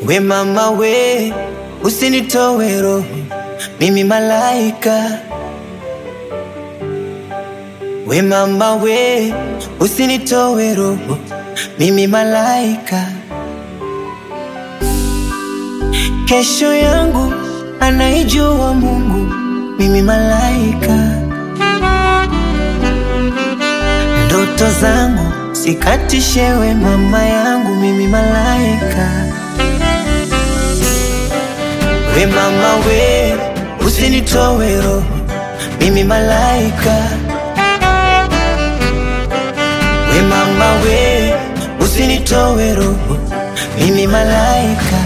We mama we, usinitowe roho, mimi malaika. We mama we, usinitowe roho, mimi malaika. Kesho yangu anaijua Mungu, mimi malaika. Ndoto zangu sikatishewe, mama yangu, mimi malaika. We mama we, usinitowe roho, mimi malaika. We mama we, usinitowe roho, mimi malaika.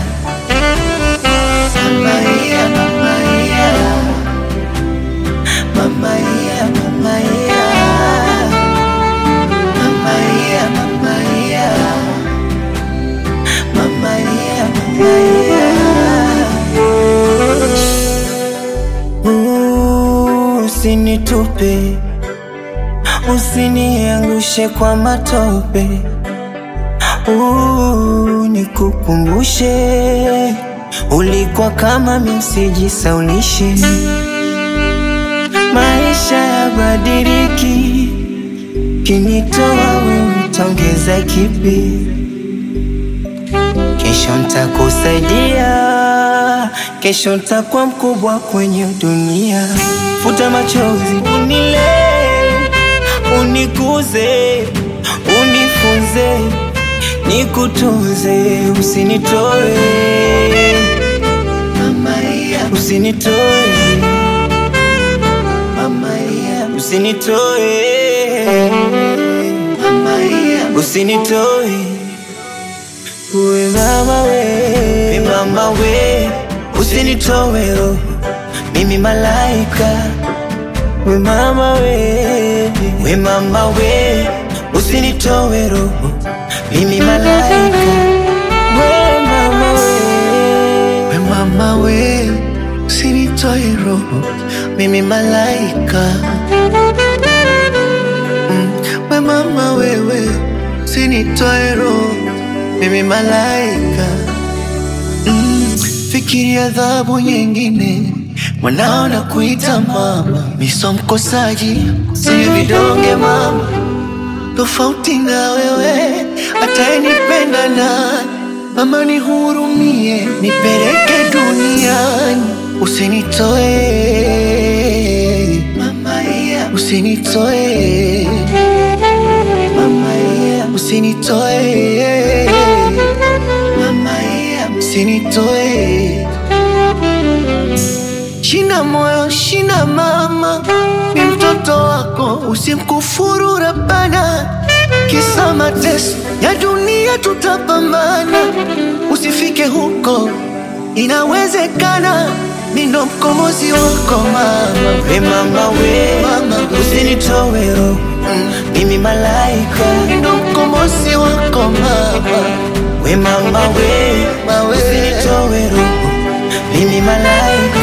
Mama yeah, mama yeah. Mama yeah, mama yeah. Mama yeah, mama yeah. Mama yeah, mama yeah. Ooh, Usinitupe, usiniangushe kwa matope. Ooh, nikukumbushe ulikuwa kama mimi, usijisaulishe. Maisha yabadiliki, kinitoa wewe utaongeza kipi? Kesho ntakusaidia, kesho ntakuwa mkubwa kwenye dunia. Futa machozi, unilee, unikuze, unifunze, nikutunze, usinitoe usinitoe usinitoe usinitoe we mama we we mama we usinitoe roho mimi malaika we mama we we mama we usinitoe roho mimi malaika we mama we We mama we, usinitoe roho, mimi malaika. Mm, we mama wewe, usinitoe roho, mimi malaika. Mm, fikiria adhabu nyingine mwanao na kuita mama, miso mkosaji, si vidonge mama, tofauti na wewe, atayenipenda nani? Mama nihurumie, nipeleke duniani, usinitoe mama yeah usinitoe mama yeah usinitoe mama yeah usinitoe shina moyo shina mama ni mtoto wako usimkufuru rabana kisa mateso ya dunia tutapambana usifike huko inawezekana mindo mkomozi wako mama we mama we Mama we. usinitoe roho mimi malaika mindo mkomozi wako mama we mama we Mawe. usinitoe roho mimi malaika